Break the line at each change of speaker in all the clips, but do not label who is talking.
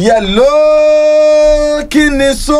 yẹ̀ló kí ni so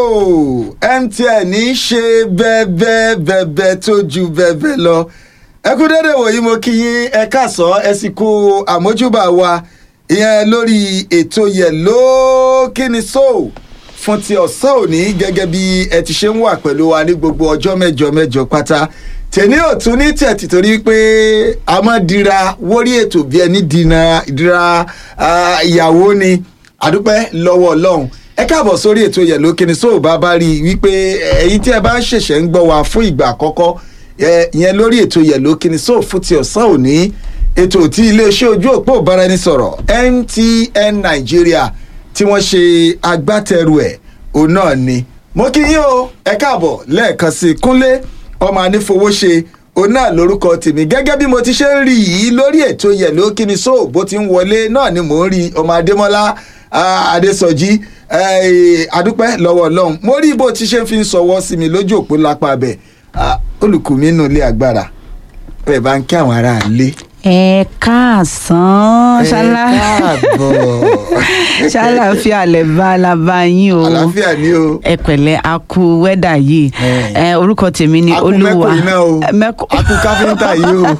mtn ń ṣe bẹ́ẹ̀bẹ́ bẹ́ẹ̀bẹ́ tó ju bẹ́ẹ̀bẹ́ lọ ẹ kú dédé wòyí mo kí yín ẹ káàsán ẹ sì kú àmójúbà wa ìyẹn lórí ètò yẹ̀ló kí ni so fún ti ọ̀sán òní gẹ́gẹ́ bí ẹ ti ṣe ń wà pẹ̀lú wa ní gbogbo ọjọ́ mẹ́jọ mẹ́jọ pátá tèmi ò tún ní tẹ̀tì torí pé a máa dira wórí ètò bí ẹni dina dira ìyàwó ni àdúpẹ́ lọ́wọ́ ọlọ́run ẹ káàbọ̀ sórí ètò yẹ̀lò kíni sóò bá bá rí i wípé ẹ̀yin tí ẹ bá ń ṣẹ̀ṣẹ̀ ń gbọ́ wa fún ìgbà àkọ́kọ́ ìyẹn lórí ètò yẹ̀lò kíni sóò fún ti ọ̀sán òní ètò tí iléeṣẹ́ ojú òpó ìbáraẹnisọ̀rọ̀ MTN Nàìjíríà tí wọ́n ṣe agbátẹrù ẹ̀ òun náà ni mo kí yín o ẹ káàbọ̀ lẹ́ẹ̀kan sí i kúnlé ọmọ anífowóṣe òun náà lórúkọ tèmi gẹ́gẹ́ bí mo ti ṣe ń rí yìí lórí ètò yẹ̀lò kíni sóò bó ti ń wọlé náà ni mò ń rí ọmọ adémọ́lá adésọjí adúpẹ́ lọ́wọ́ ọlọ́run mo rí bó ti ṣe fi ń sọwọ́ sí mi lójú òpó lápá abẹ olùkùnmí nù ilé agbára ẹ bá ń kí àwọn ará ilé.
ẹ káàsán ṣálá
ẹ káàbọ̀
ṣàlàáfíà lẹ bá lábá yín o
àlàáfíà ni o.
ẹ pẹ̀lẹ́ a kú wẹ́dà yìí
Ẹ.
ẹ orúkọ tèmi ni
a kú
olúwa
mẹ́kò iná o
mẹ́kò
a kú káfíńtà yìí o.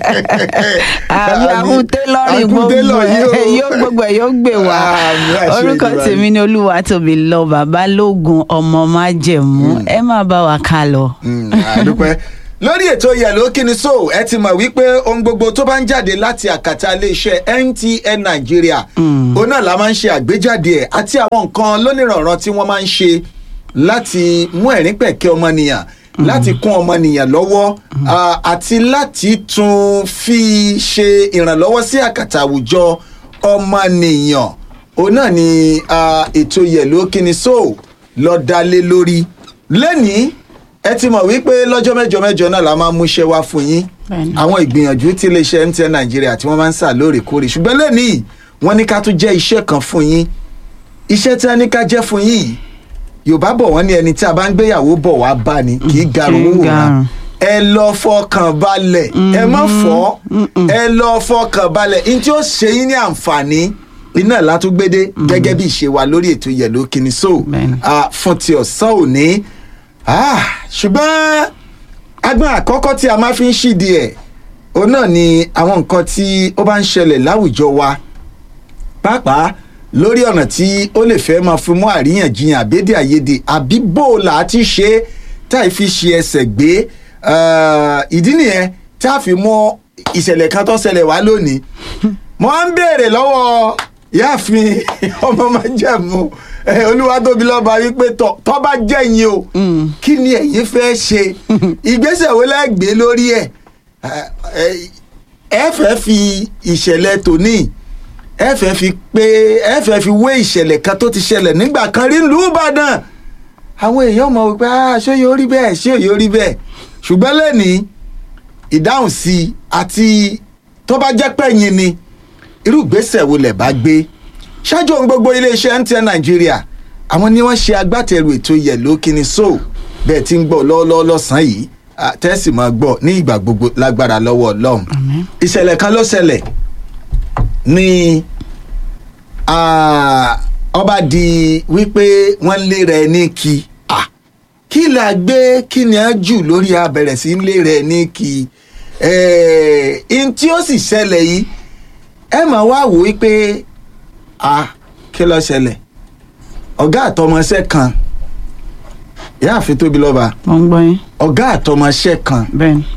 àbí àwọn tẹ́lọ̀rì
A kú
gbogbo
télọ̀ yìí o.
ẹ̀ yóò gbogbo ẹ̀ yóò gbé wa
Àmì àṣẹ
orúkọ
Èdùmàrè.
tèmi ni olúwa tóbi lọ bàbá lóògùn ọmọ májẹ̀mú ẹ má bá wa ká lọ.
Mm, àdúpẹ́ lórí ètò yẹ̀lò kíni so ẹ ti mọ̀ wípé ohun gbogbo tó bá ń jáde láti àkàtà iléeṣẹ́ MTN Nàìjíríà òun náà la máa ń ṣe àgbéjáde ẹ̀ àti àwọn nǹkan lónìrànràn tí wọ́n máa ń ṣe láti mú ẹ̀rín pẹ̀kẹ́ ọmọnìyàn láti kún ọmọnìyàn lọ́wọ́ ah, àti láti tún fi ṣe ìrànlọ́wọ́ sí àkàtà àwùjọ ọmọnìyàn òun náà ni ah, ètò yẹ̀lò kíni so lọ dá lé lórí lẹ́nìí ẹ ti mọ̀ wípé lọ́jọ́ mẹ́jọ mẹ́jọ náà la máa ń múṣẹ́ wá fún yín
Bẹ́ẹ̀ni.
àwọn ìgbìyànjú tí iléeṣẹ́ MTN Nàìjíríà tí wọ́n máa ń sà lóòrèkóòrè ṣùgbọ́n lẹ́nìí wọ́n ní ká tún jẹ́ iṣẹ́ kan fún yín iṣẹ́ tí wọ́n ní ká jẹ́ fún yín yìí Yorùbá bọ̀ wọ́n ní ẹni tí a bá ń gbéyàwó bọ̀ wá bá ni kì í garun
kì í
owó wọn
garun.
ẹ lọ fọkàn balẹ̀ ẹ má fọ́ ẹ lọ fọkàn balẹ̀ ní tí ó ṣe yín ní àǹfààní iná látúgbédé gẹ́gẹ́ bí ìṣe wa lórí ètò yẹ̀lò kíni so
Bẹ́ẹ̀ni.
ah, fún ti ọ̀sán òní Ah, ṣùgbọ́n agbọn àkọ́kọ́ tí a máa fi ń ṣídi ẹ̀ òun náà ni àwọn nǹkan tí ó bá ń ṣẹlẹ̀ láwùjọ wa pàápàá lórí ọ̀nà tí ó lè fẹ́ máa fi mú àríyànjiyàn àbédè àìyedè àbí bóòlà àti ṣe é táì fi ṣe ẹsẹ̀ gbé Ah, ìdí nìyẹn tá a fi mú ìṣẹ̀lẹ̀ kan tó ṣẹlẹ̀ wá lónìí mo ń béèrè lọ́wọ́ ìyáàfin ọmọ májẹ̀mú eh, olúwatóbilọ́ba wípé tọ́ tọ́ bá jẹ́yìn o kí ni ẹ̀yin fẹ́ ṣe ìgbésẹ̀ wo lẹ́ gbé lórí ẹ̀ Eh, eh, ẹ fẹ́ fi ìṣẹ̀lẹ̀ tòní ẹ fẹ́ fi pé ẹ fẹ́ fi wé ìṣẹ̀lẹ̀ kan tó ti ṣẹlẹ̀ nígbà kan rí ìlú Ìbàdàn àwọn èèyàn mọ̀ wípé ah ṣé yóò rí bẹ́ẹ̀ ṣé yóò rí bẹ́ẹ̀ ṣùgbọ́n lẹ́nìí ìdáhùn sí i àti tó bá jẹ́ pẹ̀yìn ni irú ìgbésẹ̀ wo lẹ̀ bá gbé ṣáájú ohun gbogbo iléeṣẹ́ MTN Nàìjíríà àwọn ni wọ́n ṣe agbátẹrù ètò yẹ̀lò kíni so bẹ́ẹ̀ tí ń gbọ́ lọ́wọ́lọ́wọ́ lọ́sàn-án yìí ah, tẹ́sí máa gbọ́ ní ìgbà gbogbo lágbára lọ́wọ́ Ọlọ́run ìṣẹ̀lẹ̀ kan ló ṣẹlẹ̀ ní ah, ọba di wípé wọ́n lé rẹ̀ ní kí ah, kí la gbé kí ni á jù lórí abẹ̀rẹ̀ sí lé rẹ̀ ní kí n tí ó sì ṣẹlẹ̀ yìí ẹ máa wá wò wípé ah, kí ló ṣẹlẹ̀ ọ̀gá àtọmọṣẹ́ kan ìyáàfin tóbi lọ́ba
mo ń gbọ́ yín
ọ̀gá àtọmọṣẹ́ kan
bẹ́ẹ̀ ni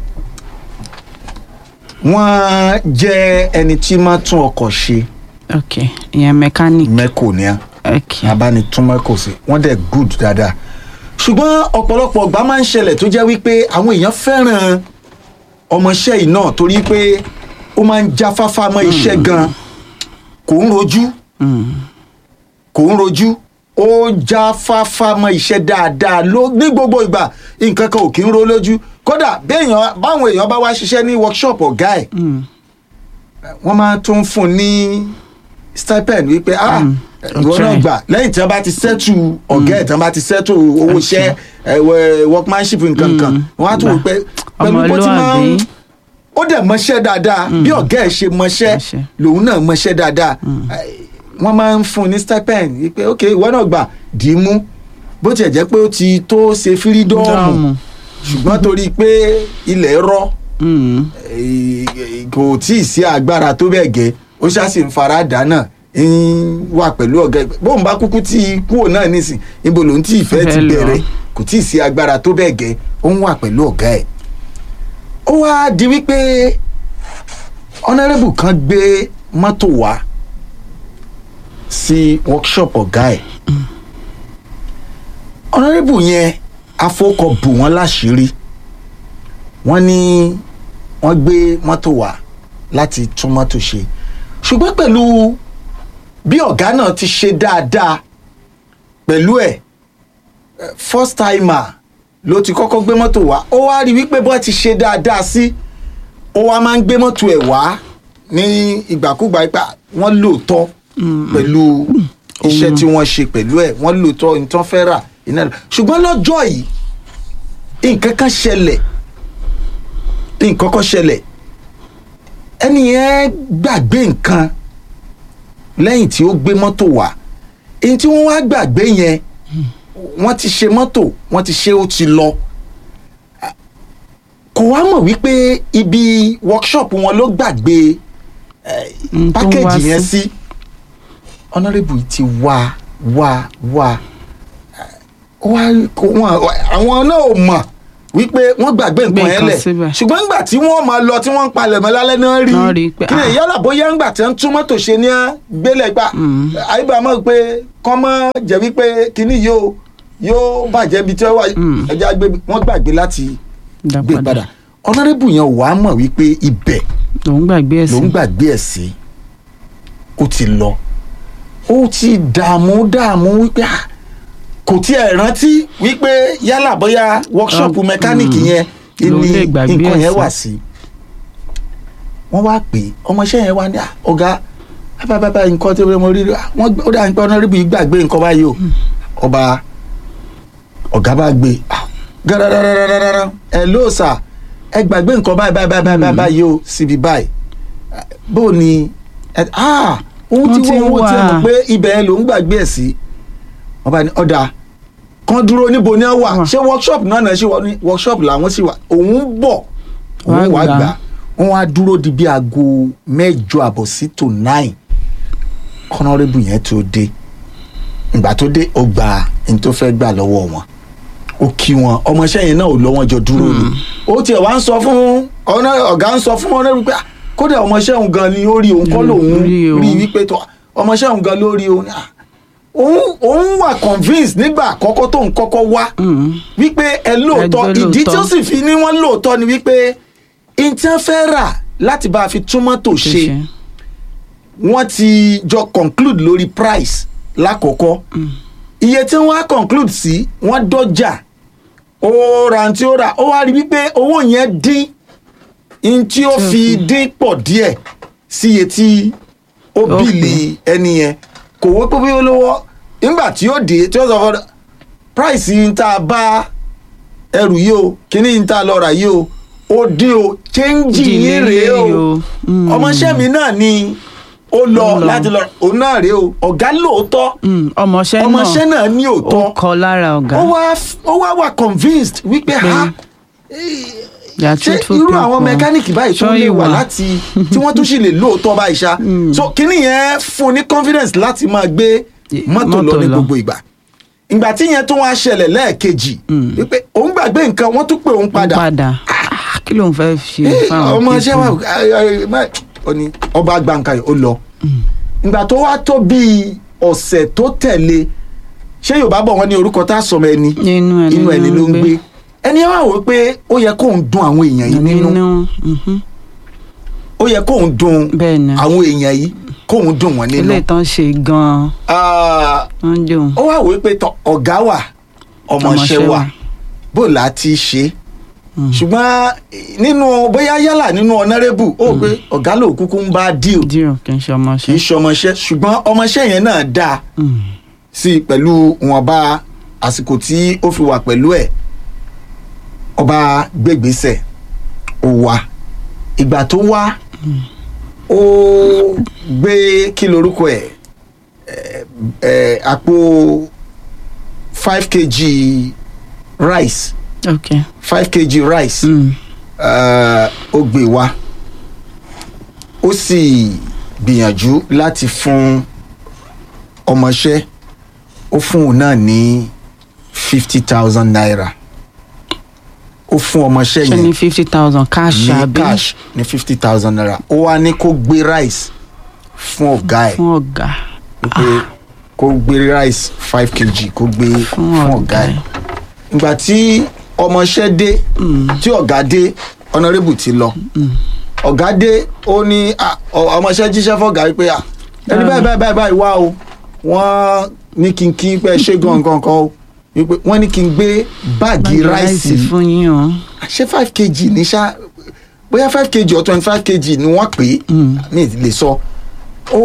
wọ́n jẹ́ ẹni tí máa tún ọkọ̀ ṣe
ok ìyẹn mechanic
mẹ́kò ní à
ok
abánitún mẹ́kò sí wọ́n dẹ̀ good dáadáa ṣùgbọ́n ọ̀pọ̀lọpọ̀ ọgbà máa ń ṣẹlẹ̀ tó jẹ́ wípé àwọn èèyàn fẹ́ràn ọmọọṣẹ́ yìí náà torí pé ó máa ń jáfáfá mọ́ iṣẹ́ gan kò ń rojú kò ń rojú ó jáfáfá mọ́ iṣẹ́ dáadáa ló ní gbogbo ìgbà nǹkan kan ò kí ń ro lójú kódà béèyàn báwọn èèyàn bá wá ṣiṣẹ́ ní workshop ọ̀gá ẹ̀ wọ́n máa tún fún un ní stipend wípé ah ìwọ náà
try.
gbà lẹ́yìn tí wọ́n bá ti settle ọ̀gá ẹ̀ tí wọ́n bá ti settle owó iṣẹ́ ẹ̀wẹ̀ workmanship nǹkan kan wọ́n á tún wò pé pẹ̀lú bó ti máa ń
Ọmọlúwàbí.
ó dẹ̀ mọṣẹ́ dáadáa bí ọ̀gá ẹ̀ ṣe mọṣẹ́
Mọṣẹ́.
lòun náà mọṣẹ́ dáadáa wọ́n máa ń fún un ní stipend wípé ok ìwọ náà gbà dì í mú bó tiẹ̀ jẹ́ pé ó ti tó ṣe fírídọ́ọ̀mù
Dọ́ọ̀mù.
ṣùgbọ́n torí pé ilẹ̀ rọ́
Mm.
eh, kò tí ì sí agbára tó bẹ́ẹ̀ gẹ́ ó ṣáàṣì ń fara dáná ń wà pẹ̀lú ọ̀gá ẹ̀ bóun bá kúkú tí kúrò náà nísìn ibo lòun tí ìfẹ́ ti
Fẹ́ lọ.
bẹ̀rẹ̀ kò tí ì sí agbára tó bẹ́ẹ̀ gẹ́ ó ń wà pẹ̀lú ọ̀gá ẹ̀ ó wá di wípé honourable kan gbé mọ́tò wá sí workshop ọ̀gá ẹ̀ honourable yẹn afọkọ bù wọ́n láṣìírí wọ́n ní wọ́n gbé mọ́tò wá láti tún mọ́tò ṣe ṣùgbọ́n pẹ̀lú bí ọ̀gá náà ti ṣe dáadáa pẹ̀lú ẹ̀ eh, first timer ló ti kọ́kọ́ gbé mọ́tò wá ó wá rí wípé bó ti ṣe dáadáa sí ó wá máa ń gbé mọ́tò ẹ̀ wá ní ìgbàkúgbà ipa wọ́n lóòótọ́ pẹ̀lú iṣẹ́ tí wọ́n ṣe pẹ̀lú ẹ̀ wọ́n lóòótọ́ nǹkan fẹ́ rà iná rẹ̀ ṣùgbọ́n lọ́jọ́ yìí nǹkan kan ṣẹlẹ̀ nǹkan kan ṣẹlẹ̀ ẹni yẹn gbàgbé nǹkan lẹ́yìn tí ó gbé mọ́tò wá èyí tí wọ́n wá gbàgbé yẹn wọ́n ti ṣe mọ́tò wọ́n ti ṣe ó ti lọ kò wá mọ̀ wípé ibi workshop wọn ló gbàgbé
Mm, tó ń wá
pákéjì yẹn
sí.
sí honourable yìí ti wá wá wá wá kó wọn àwọn náà ò mọ̀ wípé wọ́n gbàgbé nǹkan yẹn
nǹkan
lẹ̀
síbẹ̀.
ṣùgbọ́n nígbà tí wọ́n máa lọ tí wọ́n ń palẹ̀ mọ́ lálẹ́ náà rí
Náà rí pé,
kí ni
ah.
yálà bóyá ńgbà tí wọ́n tún mọ́tò ṣe ní gbélé gbà àyíbá mọ̀ pé kọ́ mọ́ jẹ́ wípé kíní yóò yóò bàjẹ́ ibi tí wọ́n wà
Mm.
ẹja gbé wọ́n gbàgbé láti
Dá
gbé
padà.
padà honourable yẹn wà á mọ̀ wípé ibẹ̀
lòún gbàgbé ẹ̀
ló ń
sí.
gbàgbé ẹ̀ sí ó ti lọ ó ti dààmú dààmú wípé ah, kò tiẹ̀ rántí wípé yálà bóyá workshop
Ah,
mẹkáníìkì
mm.
yẹn
Ló
ni
lè gbàgbé
nǹkan
ẹ̀
yẹn
sí.
wà sí wọ́n wá pè é ọmọọṣẹ́ yẹn wá ní "Ah, ọ̀gá bábábá nǹkan tí mo rí rí ah, wọ́n gbé- ó dà ní pé honourable yìí gbàgbé nǹkan báyìí o ọba ọ̀gá bá gbé ah, gàràràràràràrà ẹ̀ ló sà ẹ gbàgbé nǹkan báyìí báyìí báyìí báyìí báyìí o síbi báyìí bó o ní ẹ ah òun
Wọ́n
ti
ti
wọ́n owó tí ẹ mọ̀
wà.
pé ibẹ̀ ẹ ló ń gbàgbé ẹ̀ sí ọba ní ọ̀dà kan dúró níbo ni wọ́n wà
Wà.
ṣé workshop náà náà ṣe wọ́n ní workshop làwọn sì wà òun ń bọ̀
Wá
òun wàá
gbà.
gbà wọ́n wá dúró di bí aago mẹ́jọ àbọ̀ sí tò nine kọ́nọ́rẹ́bù yẹn tó dé ìgbà tó dé ó gba ní tó fẹ́ gbà lọ́wọ́ wọn ó kí wọn ọmọọṣẹ́ yẹn náà ò lọ wọn jọ dúró ni ó tiẹ̀ wá ń sọ fún ọ̀nà- ọ̀gá ń sọ fún ọ̀nà wípé "Ah, kódà ọmọọṣẹ́ òun gan ni ó rí òun kọ́
Mm,
lòun
rí o.
rí wípé tó ọmọọṣẹ́ òun gan ló rí òun Ah, òun òun wà convinced nígbà àkọ́kọ́ tóun kọ́kọ́ wá
Mm.
wípé ẹ lóòótọ́
Ẹgbẹ́
ìdí tí ó
lóòótọ́.
sì fi ní wọ́n lóòótọ́ ni wípé ìtàn fẹ́ rà láti bá a fi tún mọ́tò ṣe
ṣe.
wọ́n ti jọ conclude lórí price lákọ̀ọ́kọ́ iye tí wọ́n á conclude sí wọ́n dọ́jà ó ra tí ó rà ó wá rí wípé owó yẹn dín in tí ó fi dín pọ̀ díẹ̀ sí iye tí ó
Ó
bìlì ẹni yẹn kò wó pé bí ó lówó nígbà tí ó dé tí ó sọ fún price yìí tá a bá ẹrù yìí o kíní yìí tá a lọ rà yìí o ó dín o change yìí rèé o
Mm.
ọmọọṣẹ́ mi náà ni ó lọ
Ó lọ.
láti lọ òun náà rèé o ọ̀gá lóòótọ́
Mm, ọmọọṣẹ́ náà
ọmọọṣẹ́ náà ní
ó
òótọ́
kọ lára ọ̀gá.
ó wá ó wá wà convinced wípé
Pé
ha
They are
ṣé
truthful
irú àwọn
people.
mẹkáníìkì báyìí tó
Sure
lè
you
wà
are.
láti tí wọ́n tún sì lè lóòótọ́ báyìí ṣá so kíní yẹn fún un ní confidence láti máa gbé
Ye-
mọ́tò lọ
mọ́tò
ní
lọ.
gbogbo ìgbà ìgbà tí yẹn tún wá ṣẹlẹ̀ lẹ́ẹ̀kejì wípé òun gbàgbé nǹkan wọ́n tún pè òun
Ó
padà
padà Ah, kí ló ń fẹ́ ṣe
Eh,
fáwọn
ọmọ ṣẹ́ wà
people?
ó ní ọba gbàǹkà yìí ó lọ ìgbà tó wá tó bíi ọ̀sẹ̀ tó tẹ̀lé ṣé yorùbá bọ̀ wọ́n ní orúkọ tá a sọmọ ẹni
Inú ẹni
inú ẹni
ló
ló
ń
ń gbé ẹni wá wò pé ó yẹ kóun dun àwọn èèyàn yìí nínú
nínú mhm.
ó yẹ kóun dun
bẹ́ẹ̀ ni
àwọn èèyàn yìí kóun dun wọn nínú
ilé ìtàn ṣe gan-an
Ah,
wọ́n jò
ó wá wò pé tọ ọ̀gá wà ọmọọṣẹ́
Ọmọọṣẹ́
wà
wà.
bó la ti ṣe ṣùgbọ́n nínú bóyá yálà nínú ọ̀nàrẹ́bù ó pé ọ̀gá ló kúkú ń bá díò
díò kì í ṣe
kì í
ọmọọṣẹ́.
ṣe ọmọọṣẹ́ ṣùgbọ́n ọmọọṣẹ́ yẹn náà dáa
Mm.
sí i pẹ̀lú ìwọ̀nba àsìkò tí ó fi wà pẹ̀lú ẹ̀ ọba gbégbèsè ó wá ìgbà tó wá ó gbé kí lorúkọ ẹ̀ eh, àpò five kg rice
ok
five kg rice
mm.
eh, ó gbé wá ó sì gbìyànjú láti fún ọmọọṣẹ́ ó fún òun náà ní fifty thousand naira ó fún ọmọọṣẹ́
ṣe
yẹn
ní fifty thousand cash
ní
àbí
cash ní fifty thousand naira ó wá ní kó gbé rice fún ọ̀gá ẹ̀
fún ọ̀gá
wípé kó gbé rice five kg kó gbé
Fún
fún
ọ̀gá
ọ̀gá ẹ̀
ẹ̀.
ìgbà tí ọmọọṣẹ́ dé tí ọ̀gá dé honourable ti lọ ọ̀gá dé ó ní ah, ọ- ọmọọṣẹ́ jíṣẹ́ fọ́gá wípé ah, ẹni báyìí báyìí báyìí báyìí wá o wọ́n ní kí n kí pẹ́ ṣé gangan kan o wípé wọ́n ní kí n gbé báàgì ráìsì
fún yín o
ṣé five kg ní ṣá bóyá five kg or twenty five kg ni wọ́n pè é mi ì lè sọ ó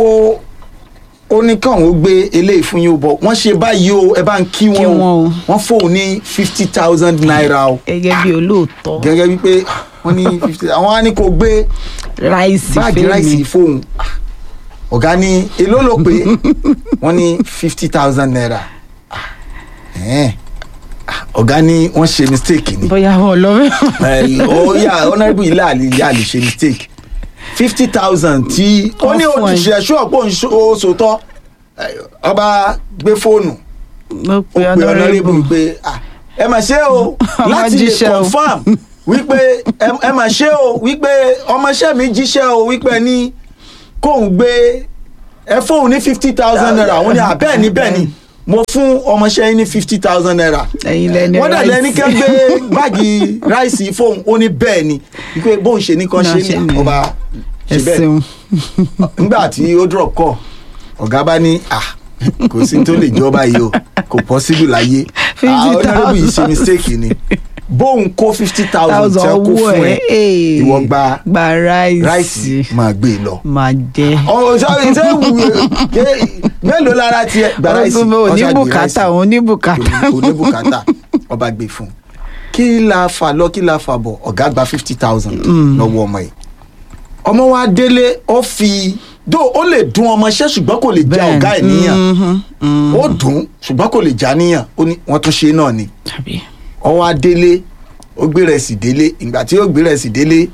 ó ní káwọn ó gbé eléyìí fún yín o bọ̀ wọ́n ṣe báyìí o ẹ bá ń kí
Kí
wọn
wọn
o
o.
wọ́n fóun ní fifty thousand naira o
gẹ́gẹ́ bí olóòótọ́
gẹ́gẹ́ bí pé wọ́n ní fifty àwọn á ní kó gbé
ráìsì
báàgì ráìsì fóun Ah, ọ̀gá ní èló ló pé wọ́n ní fifty thousand naira Ah, ẹ̀ẹ́n. Ah, ọ̀gá ní wọ́n ṣe mistake ni
bóyá wọn lọ
ẹ, ó yà honourable ilé àlè ilé àlè ṣe mistake fifty thousand tí ó ní
Wọ́n fún ẹ.
òṣìṣẹ́ ṣọ́ọ̀pọ̀ oṣòótọ́ ọba gbé fóònù
ló
ó
pe
pe
honourable
honourable pé ah, ẹ mà ṣe o
Ọmọ
láti lè
jíṣẹ́ o.
confam wípé ẹ- ẹ mà ṣe o wípé ọmọọṣẹ́ mi jíṣẹ́ o wípé ní kóun gbé ẹ fóun ní fifty thousand naira àwọn ní bẹ́ẹ̀ ni bẹ́ẹ̀ ni mo fún ọmọọṣẹ́ yín ní fifty thousand naira
ẹ̀yin lẹni
wọ́n dẹ̀ lẹ́ni
ráìsì.
kẹ́ gbé báàgì ráìsì fóun ó ní bẹ́ẹ̀ ni wípé bóun ṣe ní kan
Náà
ṣe
ṣe
ní
ni.
ọba ṣe
ẹ
bẹ́ẹ̀
ṣeun
nígbà tí ó drop call ọ̀gá bá ní à kò sí tó lè jọba yìí o kò possible láyé ah
50,000.
honourable yìí ṣe mistake ni bóun kó fifty thousand tí wọ́n kó fún ẹ ìwọ gba
gba ráìsì
ráìsì máa gbé e lọ.
máa jẹ
ọ̀ ṣe ṣe wù ké mélòó lára tiẹ̀ gba ráìsì
ọdún
ọ̀ṣà
òní
gbé
bùkátà
ráìsì
òní bùkátà
kò ní bùkátà ọba gbé fún un kí la fà lọ kí la fà bọ̀ ọ̀gá gba fifty thousand lọ́wọ́ ọmọ yìí ọmọ wa délé ó fi dó ó lè dún ọmọọṣẹ́ ṣùgbọ́n kò lè já
Bẹ́ẹ̀.
ọ̀gá ẹ̀ níyàn
Mhm, mhm.
ó dùn ṣùgbọ́n kò lè já níyàn ó ní wọ́n tún ṣe náà ni
tàbí
ó wá délé ó gbé rẹ̀ sí délé ìgbà tí ó gbé rẹ̀ sí délé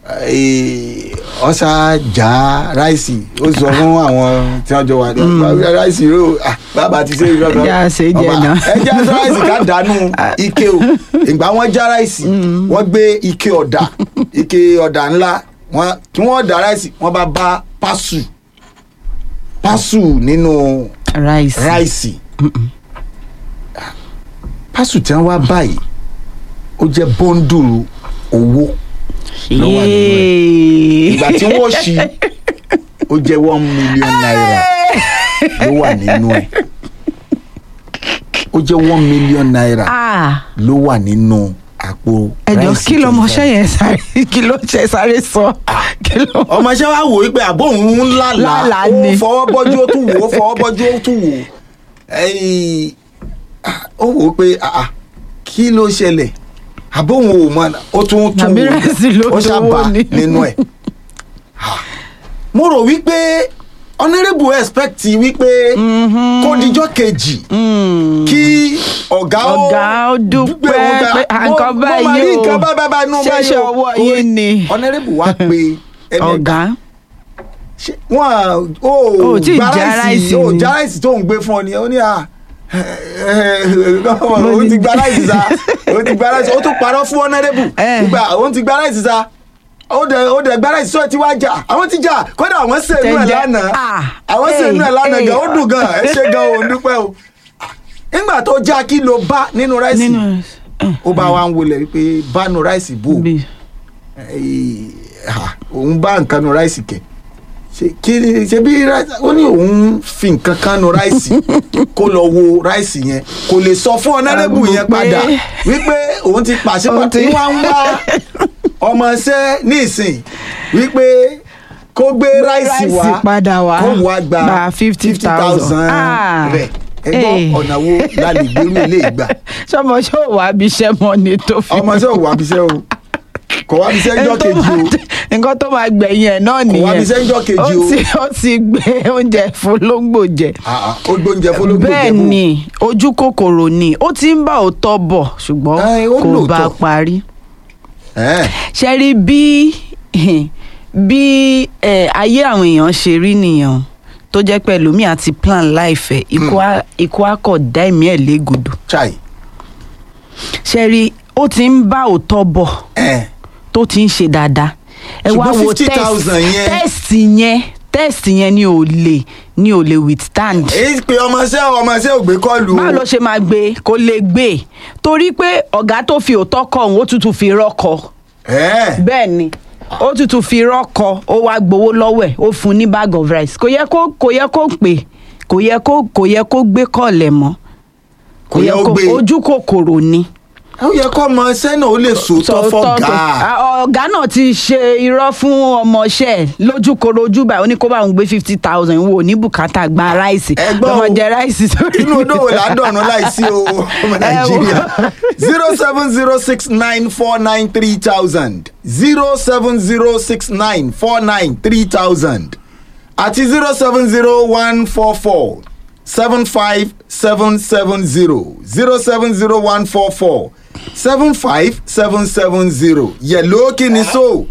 eh, ó ṣá já ráìsì ó sọ fún àwọn tí wọ́n jọ wà ní ráìsì ró ah, bàbá ti ṣe irọ́ kan
Já ṣe jẹ náà.
ẹ já ráìsì ká dànù ike o ìgbà wọ́n já ráìsì wọ́n gbé ike ọ̀dà ike ọ̀dà ńlá wọ́n kí wọ́n dà ráìsì wọ́n bá bá pásù pásù nínú
ráìsì
ráìsì pásù tí wọ́n wá báyìí ó jẹ́ bọ́ńdùrù owó ló wà nínú ẹ̀. ìgbà tí wọ́n ṣí ó jẹ́ one million naira ló wà nínú ẹ̀ ó jẹ́ one million naira
ah
ló wà nínú àpò
ẹjọ
ráìsì
kí lọmọṣẹ́
25.
yẹn sáré kí ló ṣe sáré sọ kí ló.
ọmọọṣẹ́ wa wò ó pé àbó òun ń lálàá
Lálàá
ó
ni.
fọwọ́ bọ́jú ó tún wò ó fọwọ́ bọ́jú ó tún wò ó Ẹ̀yìn, ah, ó wò ó pé ah, ah, kí ló ṣẹlẹ̀ àbó òun ò mọ ó tún tún
Àbí
wò ó
ráìsì ló
ó ṣàbà
dowó ni.
nínú ẹ̀ Ah, mo rò wípé honourable expect wípé kó dijọ́ kejì kí ọ̀gá ó
Ọ̀gá ó dúpẹ́
gbé wọn gbà.
pé, "Ah,
Mo-
nǹkan
mo máa
báyìí
rí
o.
nǹkan báyìí báyìí nú báyìí
Ṣẹ̀ṣẹ̀
o."
ọwọ́
Orí-
yín ni.
honourable wá pé ẹni
ọ̀gá
ṣe wọn ò
Ò tí ì
gba
já ráìsì
ò
ni.
já ráìsì tó ń gbé fún ọ ni ó ní à ó ti gba ráìsì sa ó ti gba ráìsì ó tún parọ́ fún honourable
Eh.
nígbà ó ti gba ráìsì sa ó dẹ̀ ó dẹ̀ gba ráìsì sọ́ọ̀ tí wàá jà àwọn ti jà kódà àwọn sèénú ẹ̀
Jẹ́jẹ́.
lánàá
Ah.
àwọn sèénú ẹ̀
Hey,
lánàá
hey.
gan ó dùn gan ẹ ṣe gan ò ń dúpẹ́ o nígbà tó já kí ló bá nínú ráìsì
nínú
ó bá wa ń wọlé wípé bánu ráìsì bò ó
bí
Ẹ̀, ha, òun bá nǹkan nu ráìsì kẹ ṣe kí ni ṣe bí ráìsì ó ní òun fi nǹkan kan nu ráìsì kó lọ wo ráìsì yẹn kò lè sọ fún ọ̀nàrẹ́bù
Àgùn
yẹn
pé-
padà wípé òun ti pàṣẹ
Òun
pàtó
ti-
wá ń wá ọmọọṣẹ́ nísìn wípé kó gbé ráìsì wá
ráìsì padà wá
kó wá gba
gba 50,000. Ah.
rẹ̀ ẹ gbọ́
Eh.
ọ̀nà wo la lè gbérú ilé ìgbà
sọmọ ṣé ò wá bí iṣẹ́ mọ́ ni tó fi.
ọmọọṣẹ́ ò wá bíṣẹ́ o kò wá bí sẹ́ńjọ́
Ẹni tó
kejì o
máa- nǹkan tó máa gbẹ̀yìn ẹ̀ náà nìyẹn
wá bí sẹ́ńjọ́ kejì o.
ó ti ó ti gbé oúnjẹ fún lóńgbò jẹ
Ah, ah, ó gbóúnjẹ fọlọ́gbò
bẹ́ẹ̀ ni ojú kòkòrò ni ó ti ń bá òótọ́ bọ̀ ṣùgbọ́n
Ẹ, ó
kò bá
lóòótọ́.
parí
ẹ̀
ṣe rí bí bí eh, ayé àwọn èèyàn ṣe rí nìyẹn o. tó jẹ́ pé ẹlòmíì àti plan láìfẹ́ ikú á- ikú akọ̀ dá ẹ̀mí ẹ̀ légodò
chai
ṣe rí ó ti ń bá òótọ́ bọ̀
ẹ̀
tó ti ń ṣe dáadáa ẹ wá
Ṣùgbọ́n
wo
50,000 yẹn-
test yẹn test yẹn ni ò lè ni ò lè withstand
èyí pé ọmọọṣẹ́ ọmọọṣẹ́ ò gbé kọ́ọ̀lù o
báwo ló ṣe máa gbé kó lè gbé torí pé ọ̀gá tó fi òótọ́ kọ òun ó tútù fi rọ́kọ
ẹ̀
bẹ́ẹ̀ ni ó tútù fi rọ́kọ ó wá gbowó lọ́wọ́ ẹ̀ ó fún un ní bag of rice kò yẹ kó kò yẹ kó pè kò yẹ kó kò yẹ kó gbé kọ̀ọ̀lẹ̀ mọ́
Kò yẹ ó gbé.
ojú kòkòrò ni.
ó yẹ kó ọmọọṣẹ́ náà ó lè sòótọ́
Sọ̀tọ̀
fọ́gà
pé, "Ah, ọ̀gá náà ti ṣe irọ́ fún ọmọọṣẹ́ ẹ̀ lójúkoro ojú báyìí ó ní kó bá òun gbé fifty thousand wo ní bùkátà gba ráìsì
Ẹ gbọ́
lọ́mọ
o.
jẹ ráìsì sórí.
inú odò wò ládọ̀nù láìsí o ọmọ
Ẹ
nàìjíríà
wò.
zero seven zero six nine four nine three thousand zero seven zero six nine four nine three thousand àti zero seven zero one four four seven five seven seven zero zero seven zero one four four seven five seven seven zero yẹ̀lò kí ni so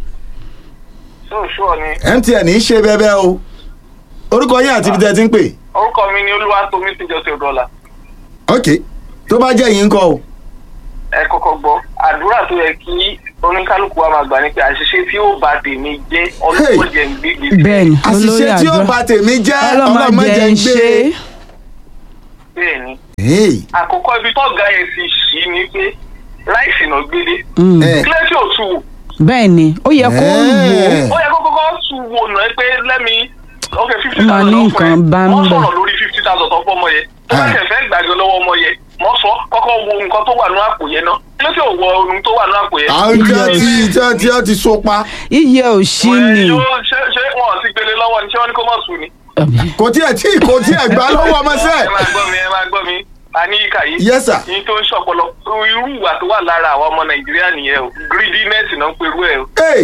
sóòsùọ ni
mtn ń ṣe bẹ́ẹ̀ o orúkọ yín àti ibi tẹ́ ẹ ti ń pè
orúkọ mi ni olúwatómi tíjọsìn ọdọọlà
ok tó bá jẹ́ yín kọ́ o.
ẹ kọ́kọ́ gbọ́ àdúrà tó yẹ kí oníkálukú wa máa gbà ní pé àṣìṣe tí ó bá tèmi jẹ́ ọlọ́pọ̀ jẹ́ ń gbé gbèsè
bẹ́ẹ̀ni olórí
àṣìṣe tí ó
àdúrà
bà tèmi jẹ́
ọlọ́mọ
ọlọ́mọ
jẹ́
jẹ́
ń
ń gbé.
ṣe
bẹ́ẹ̀ ni
Hey,
àkọ́kọ́ ibi tọ́gà yẹn ti ṣí ni pé láìsí náà gbélé
Mm,
eh,
kílẹ̀ tí ò tu wò
bẹ́ẹ̀ni ó yẹ kó wò ó
Eh.
ó yẹ kó kọ́kọ́ tu wò náà pé lẹ́mi ok fifty
Ó máa
thousand
ní
lọ fún ẹ
nǹkan bá ń
wọ́n
bẹ̀.
sọ̀rọ̀ lórí fifty thousand tó fọ́ ọmọ yẹn tó bá
Ah.
tẹ̀ fẹ́ gbàgbé lọ́wọ́ ọmọ yẹn mọ́ sọ kọ́kọ́ wo nǹkan tó wà ní àpò yẹn náà kílẹ̀ tí ò wọ ohun tó wà ní àpò yẹn.
àwọn tí wọ́n ti tí wọ́n ti wọ́n ti so pa
iye ò sí ni
Wẹ́ẹ́, ṣé ṣé wọn ti gbélé lọ́wọ́ ni ṣé wọ́n ní kó mọ̀ sùn ni.
kò tiẹ̀ tí kò tiẹ̀ gbà lọ́wọ́ ọmọ
ẹ
sẹ́ẹ̀.
máa gbọ́ mi ẹ máa gbọ́ mi àní ìkà yìí.
Yes, sir.
yín tó ń ṣọpọlọ irú ìwà tó wà lára àwọn ọmọ nàìjíríà nìyẹn o greediness náà ń perú ẹ o.
Hey,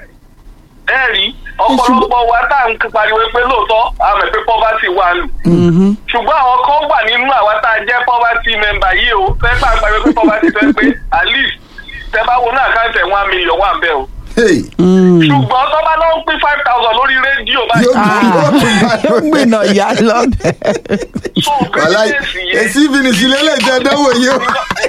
ẹ rí ọ̀pọ̀lọpọ̀ wa tá à ń pariwo pé lóòótọ́ àmọ̀ pé poverty wà lù.
Mhm.
ṣùgbọ́n àwọn kan wà nínú àwa tá a jẹ́ poverty member yìí o fẹ́ bá a pariwo pé poverty fẹ́ pé at least tẹ bá wo náà àkáǹtì ẹ̀ one million wà ń bẹ̀ o.
hey,
Mm.
ṣùgbọ́n tó bá lọ́n pín five thousand lórí rédíò báyìí.
yóò
Ah,
yóò tún bá
yóò gbìnà ìyá lọ́bẹ̀.
so
wàhálà
greediness yẹn.
èsì fìnísì lélẹ̀ jẹ́ dánwò yìí o.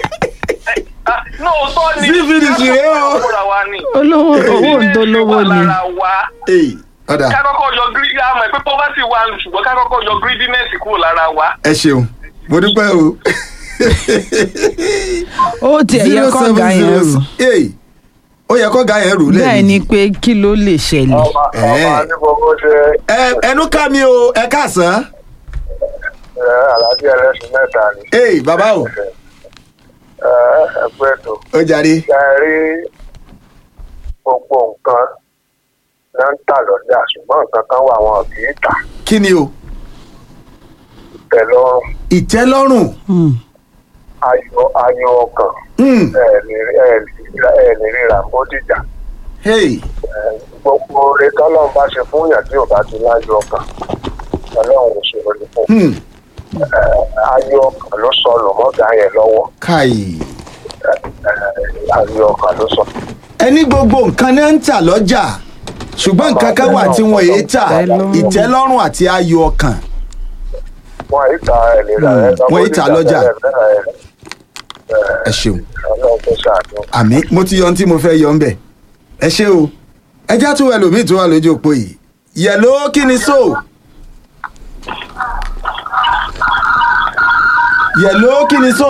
lóòótọ́ ni
Sí fìdísì rèé o.
Kákọ́kọ́ wa ni.
olówó owó òdolówó
Greediness wà
ni
lára wa
Hey, ọ̀dà
kákọ́kọ́ yọ greedy àmọ́ pé poverty wà lù ṣùgbọ́n kákọ́kọ́ yọ greediness kúrò lára wa.
ẹ ṣeun mo dúpẹ́ o.
ó tiẹ̀ yẹ kọ́ ọ̀gá yẹn rò
Hey, ó yẹ kọ́ ga yẹn rò
bẹ́ẹ̀ ni
lẹ́yìn.
pé kí ló lè ṣẹlẹ̀
ọmọ
Eh.
ọmọ adigunbo ṣe
ẹ ẹnu ká mi o ẹ káàsán.
ẹ aláàjì ẹlẹ́sìn mẹ́ta ni
Hey, bàbá o
ẹ ẹgbẹ́ ètò
ó jàre.
ṣe é rí gbogbo nǹkan ló ń tà lọ́jà ṣùgbọ́n nǹkan kan wà wọn kì í tà
kí ni o
tẹ̀lọ́rùn
ìtẹ́lọ́rùn.
Mm.
ayọ̀ ayọ̀ ọkàn
Hmm,
ẹ ní ẹ ní ẹ ní ríra bódìjà
hey,
gbogbo oore tọ́lọ́run bá ṣe fún yàn tí ò bá ti láyọ̀ ọkàn ọlọ́run ò ṣe orí fún
hmm,
ayọ̀ ọkàn ló sọnù mọ́gà yẹn lọ́wọ́
káì.
ayọ̀ ọkàn ló sọ.
ẹni gbogbo nǹkan náà ń tà lọ́jà ṣùgbọ́n nǹkan kan wà tí wọ́n èé tà
Ìtẹ́lọ́rùn.
ìtẹ́lọ́rùn àti ayọ̀ ọkàn.
wọn yìí ta ẹ lè ra ẹ
Hmm, wọn yìí ta lọ́jà.
ẹ
ẹ ṣeun
ọlọ́run tó ṣàánú.
àmì mo ti yọ ohun tí mo fẹ́ yọ ń bẹ̀ ẹ ṣé o ẹjá tún ẹlòmíì tó wà lójú òpó yìí yẹ̀ló kí ni so yẹ̀ló kí ni so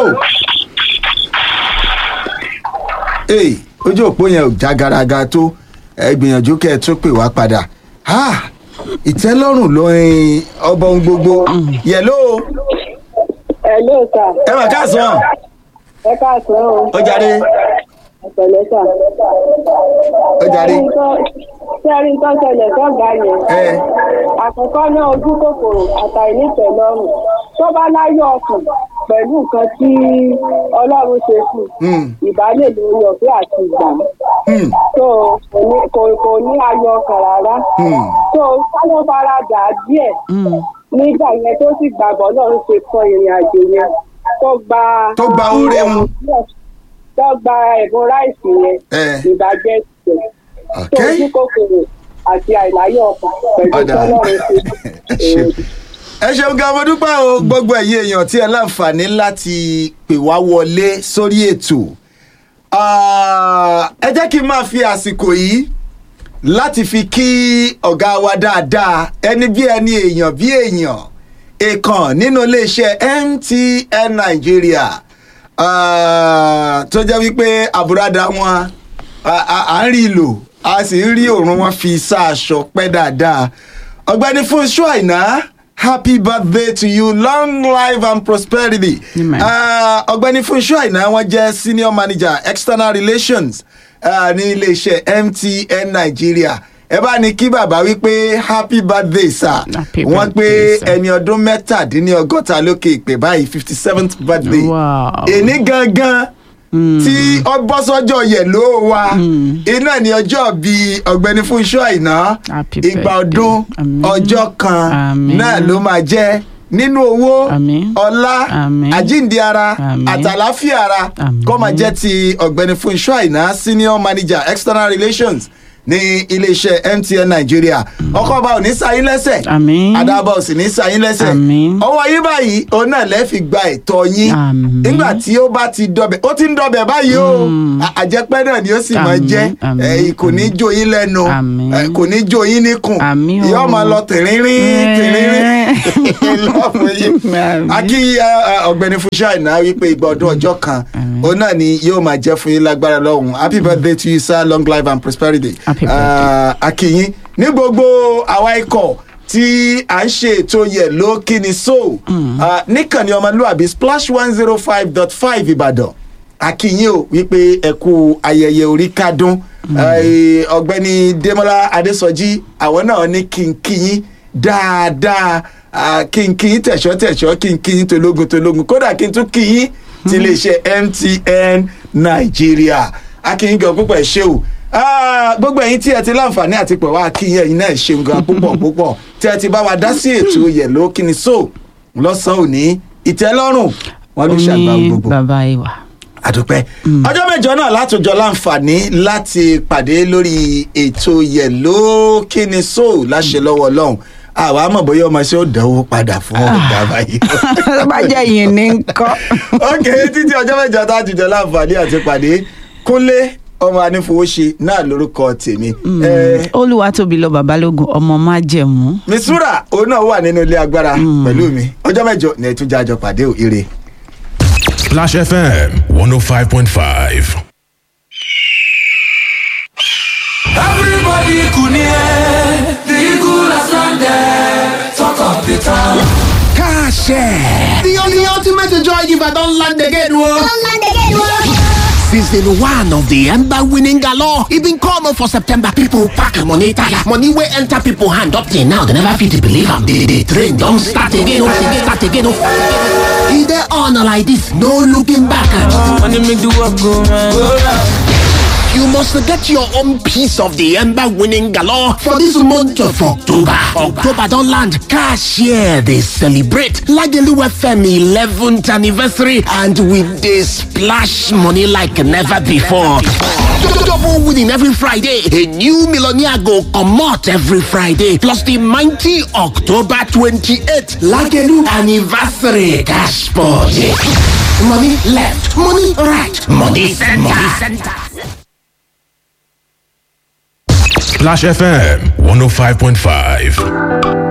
ee ojú òpó yẹn ò já garaga tó ẹ gbìyànjú kẹ́ ẹ tún pè wá padà Ah, ìtẹ́lọ́rùn lóyin ọba ohun gbogbo yẹ̀ló
Hello sà.
ẹ mà káàsán
Ẹ káàsán o.
ó jáde
Ẹ̀pẹ̀lẹ́ sà.
ó jáde
Ṣé ẹ rí nǹkan ṣẹlẹ̀ sọ́gà yẹn?
ẹ
Àkọ́kọ́ náà ojú kòkòrò àtàìnítẹ̀lọ́rùn. Tó bá láyọ̀ ọkàn pẹ̀lú nǹkan tí Ọlọ́run ṣe fún un.
hmm,
Ìbálẹ̀ lórí ọ̀fẹ́ àti ìgbà.
Hmm,
tó kò ní kò kò ní ayọ̀ ọkàn rárá
hmm.
tó kálọ̀ fara dà á díẹ̀
Mm.
nígbà yẹn tó sì gbàgbọ́ náà ń ṣe kọ ìrìn àjò yẹn tó gba
Tó gba oore wọn.
tó gba ẹ̀bùn ráìsì yẹn
Eh.
ìbàjẹ́ tiẹ̀ tó
Okay.
ojú kòkòrò àti àìláyọ̀ ọkàn pẹ̀lú
Ọ̀dà.
tọ́lọ́run ṣe
Ẹ ṣeun. ẹ ṣeun gan mo dúpẹ́ o gbogbo ẹ̀yin èèyàn tí ẹ láǹfààní láti pè wá wọlé sórí ètò Ah, ẹ jẹ́ kí n máa fi àsìkò yìí láti fi kí ọ̀gá wa dáadáa ẹni bí ẹni èèyàn bí èèyàn èèkàn nínú iléeṣẹ́ MTN Nàìjíríà Ah, tó jẹ́ wípé àbúradà wọn a- a à ń rí i lò a sì ń rí òórùn wọn fi sáàṣọ pẹ́ dáadáa ọ̀gbẹ́ni Fúnṣọ́ Àìná happy birthday to you long life and prosperity
Amen.
Ah, ọ̀gbẹ́ni Fúnṣọ́ Àìná wọ́n jẹ́ senior manager external relations ah, ní iléeṣẹ́ MTN Nigeria ẹ bá ní kí bàbá wípé happy birthday sir
Happy
wọ́n pé
birthday, sir.
ẹni ọdún mẹ́tàdínlọ́gọ́ta lókè ìpè báyìí fifty seventh birthday
Wow.
èní gangan tí ọ bọ́ sọ́jọ́ yẹ̀ ló wa iná ní ọjọ́ bíi ọ̀gbẹ́ni Fúnṣọ́ Àìná
Happy
ìgbà
birthday.
ọdún
Àmín.
ọjọ́ kan
Àmín.
náà ló máa jẹ́ nínú owó
Àmín.
ọlá
Àmín.
àjíǹde ara
Àmín.
àtàláfíà ara
Àmín.
kó máa jẹ́ ti ọ̀gbẹ́ni Fúnṣọ́ Àìná senior manager external relations ní iléeṣẹ́ MTN Nigeria ọkọ̀ ọba ò ní sáyín lẹ́sẹ̀
Àmín.
adábọ̀ ò sì ní sáyín lẹ́sẹ̀
Àmín.
ọwọ́ yín báyìí òun náà lẹ́ fi gba ẹ̀tọ́ yín
Àmín.
nígbà tí ó bá ti dọbẹ̀ ó ti ń dọbẹ̀ báyìí o À- àjẹpẹ́ náà ni ó sì máa
Àmín,
jẹ́
àmín,
ẹ̀, kò ní jó yín lẹ́nu
Àmín.
ẹ̀, kò ní jó yín níkùn
Àmín o.
yóò máa lọ tìrínrín tìrínrín lọ́ọ̀fù yín
Àmín.
akí ẹ, ẹ, ọ̀gbẹ́ni Fúnṣọ́ Àìná wípé ìgbà ọdún ọjọ́ kan òun náà ni yóò máa jẹ́ fún yín lágbára lọ́hùn happy birthday to you sir long life and prosperity
Happy
Ah, akíyín ní gbogbo àwa ikọ̀ tí à ń ṣe ètò yẹ̀ ló kíni so Ah, níkànnì ọmọlúwàbí splash one zero five dot five ìbàdàn akíyín o wípé ẹ kú ayẹyẹ orí kádún Eh, ọ̀gbẹ́ni Démọ́lá Adésọjí àwọn náà ní kínkín dáadáa Ah, kínkín tẹ̀ṣọ́ tẹ̀ṣọ́ kínkín tológun tológun kódà kí n tún kíyín ti iléeṣẹ́ MTN Nàìjíríà akíyín gan púpọ̀ ẹ̀ ṣe o Ah, gbogbo ẹ̀yin tí ẹ ti láǹfààní àti pẹ̀ wá kíyín ẹ̀yin náà ṣeun gan púpọ̀ púpọ̀ tí ẹ ti bá wa dá sí ètò yẹ̀ló kíni so lọ́sàn-án òní ìtẹ́lọ́rùn wọn ló ṣàgbà
Oní
gbogbo
bàbá ìwà.
àdúpẹ́ ọjọ́ mẹ́jọ náà látòjọ láǹfààní láti pàdé lórí ètò yẹ̀ló kíni so láṣẹ lọ́wọ́ ọlọ́run àwa mọ̀ bóyá ọmọ ṣé ó dánwó padà fún ọ̀gá báyìí.
tó bá jẹ́ ìyìn ní nǹkan.
ok títí ọjọ́ mẹ́jọ tá a ti jọ láǹfààní àti pàdé kúnlé ọmọ anífowóṣe náà lórúkọ tèmi. Eh,
olúwa tóbi lọ babalógun ọmọ má jẹ̀mú.
misura òun náà wà nínú ilé agbára pẹ̀lú mi ọjọ́ mẹ́jọ ní ẹ̀tún jájọ pàdé ò ire.
Splash FM 105.5.
Everybody kunie, the eagle has landed. Talk of the town.
The only ultimate joy giver don land again, whoa. Season one of the Ember winning galore. E been come for September. People pack money tire. Money wey enter people hand up till now. They never fit believe am. The, the train don start again. Oh, again, start again. Oh. E dey on like this. No looking back.
Money make the work go round.
You must get your own piece of the Ember winning galore for this month of October. October don't land. Cashier, they celebrate Lagelu FM 11th anniversary and with this splash money like never before. Double winning every Friday. A new millionaire go come out every Friday. Plus the mighty October 28th Lagelu anniversary cash party. Money left, money right, money center. Money center.
Splash FM 105.5.